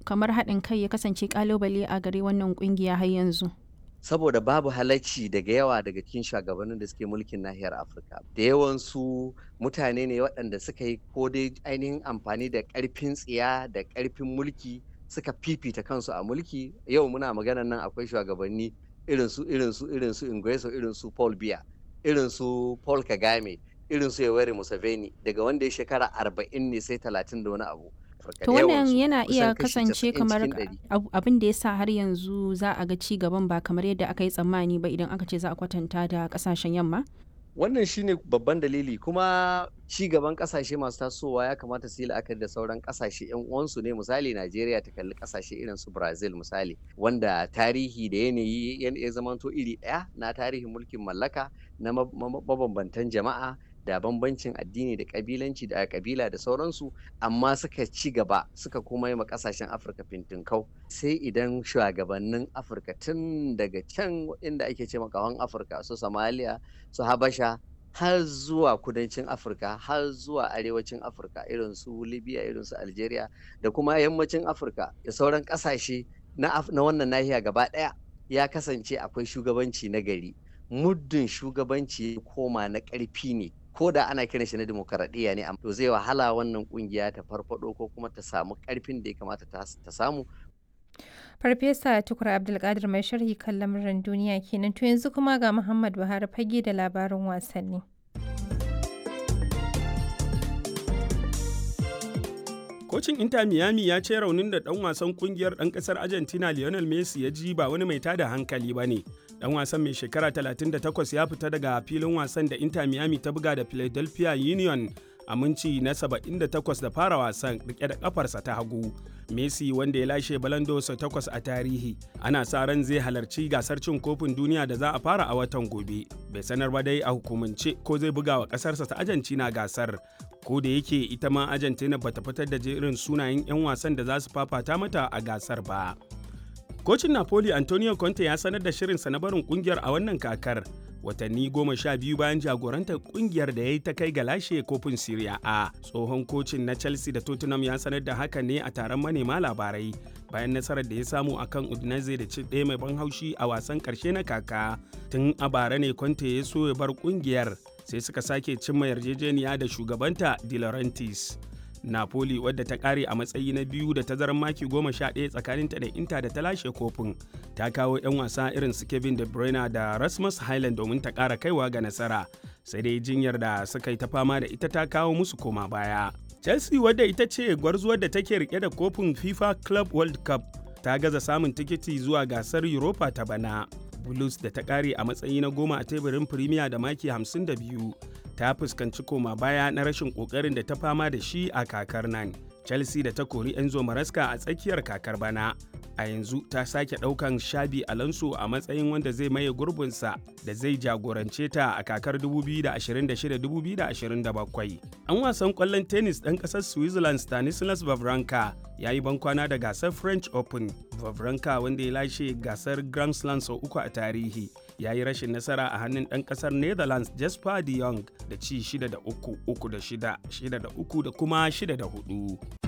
kamar haɗin kai ya kasance ƙalubale a gare wannan ƙungiya har yanzu? saboda babu halacci daga yawa daga cikin shugabannin da suke mulkin nahiyar afirka da yawansu mutane ne waɗanda suka yi ko dai ainihin amfani da ƙarfin tsiya da ƙarfin mulki suka fifita kansu a mulki yau muna maganan nan akwai shugabanni irin su irin su irin su Ingreso irin su Paul Biya irin su Paul Kagame irin su Yoweri Museveni daga wanda ya shekara arba'in ne sai talatin da wani abu To wannan yana iya kasance kamar abin da ya sa har yanzu za a ga ci gaban ba kamar yadda aka yi tsammani ba idan aka ce za a kwatanta da kasashen yamma? Wannan shine babban dalili kuma ci gaban kasashe masu tasowa ya kamata su yi la'akari da sauran kasashe yan uwansu ne misali Najeriya ta kalli kasashe irin su Brazil misali wanda tarihi da yanayi ya zamanto iri ɗaya na tarihin mulkin mallaka na mabambantan jama'a da bambancin addini da kabilanci da kabila da sauransu amma suka ci gaba suka kuma yi ma kasashen afirka fintinkau sai idan shugabannin afirka tun daga can inda ake ce makawan afirka su somalia su habasha har zuwa kudancin afirka har zuwa arewacin afirka irin su libya irin su algeria da kuma yammacin afirka da sauran kasashe na wannan nahiya gaba daya ya kasance akwai shugabanci na gari muddin shugabanci koma na ƙarfi ne ko da ana kiran shi na demokaradiyya ne to zai wahala wannan kungiya ta farfado ko kuma ta samu karfin da ya kamata ta samu Farfesa Tukur Abdulkadir mai sharhi kan lamuran duniya kenan to yanzu kuma ga Muhammad Buhari fage da labarin wasanni. Kocin Inter Miami ya ce raunin da ɗan wasan kungiyar ɗan ƙasar Argentina Lionel Messi ya ji ba wani mai tada hankali ba ne. Ɗan wasan mai shekara 38 ya fita daga filin wasan da Inter Miami ta buga da Philadelphia Union a minci na 78 da fara wasan rike da kafarsa ta hagu. Messi wanda ya lashe balando sau takwas a tarihi ana sa ran zai halarci gasar cin kofin duniya da za a fara a watan gobe. Bai sanar ba dai a hukumance ko zai buga wa kasarsa ta Argentina gasar. Ko da yake ita ma Argentina bata fitar da jerin sunayen 'yan wasan da za su fafata mata a gasar ba. Kocin Napoli Antonio Conte ya sanar da shirinsa na barin kungiyar a wannan kakar. watanni goma sha biyu bayan jagorantar kungiyar da ya yi ta kai ga lashe kofin Serie A. Tsohon kocin na Chelsea da Tottenham ya sanar da haka ne a taron manema labarai bayan nasarar da ya samu a kan Udinese da ci ɗaya mai ban haushi a wasan ƙarshe na kaka. Tun a bara ne Conte ya so ya bar kungiyar sai suka sake cimma yarjejeniya da shugabanta De Laurentiis. Napoli wadda ta kare a matsayi na biyu da tazarar maki goma sha ɗaya tsakaninta da Inter da ta lashe kofin ta kawo 'yan wasa irin su Kevin De Bruyne da Rasmus Highland domin ta ƙara kaiwa ga nasara sai dai jinyar da suka yi ta fama da ita ta kawo musu koma baya. Chelsea wadda ita ce gwarzuwar da take rike da kofin FIFA Club World Cup ta gaza samun tikiti zuwa gasar Europa ta bana. Blues da ta kare a matsayi na goma a teburin Premier da maki 52 ta fuskanci koma baya na rashin kokarin da ta fama da shi a kakar nan. Chelsea da ta kori Enzo Maresca a tsakiyar kakar bana. A yanzu ta sake ɗaukan Shabi Alonso a matsayin wanda zai maye gurbinsa da zai jagorance ta a kakar 2026-2027. An wasan ƙwallon tennis ɗan ƙasar Switzerland Stanislas Wawrinka ya yi bankwana da gasar French Open. Wawrinka wanda ya lashe gasar Grand Slam sau uku a tarihi. ya yi rashin nasara a hannun ɗan ƙasar netherlands jasper de jong da ci 6 da 3 3 da 6 6 da 3 da kuma 6 da 4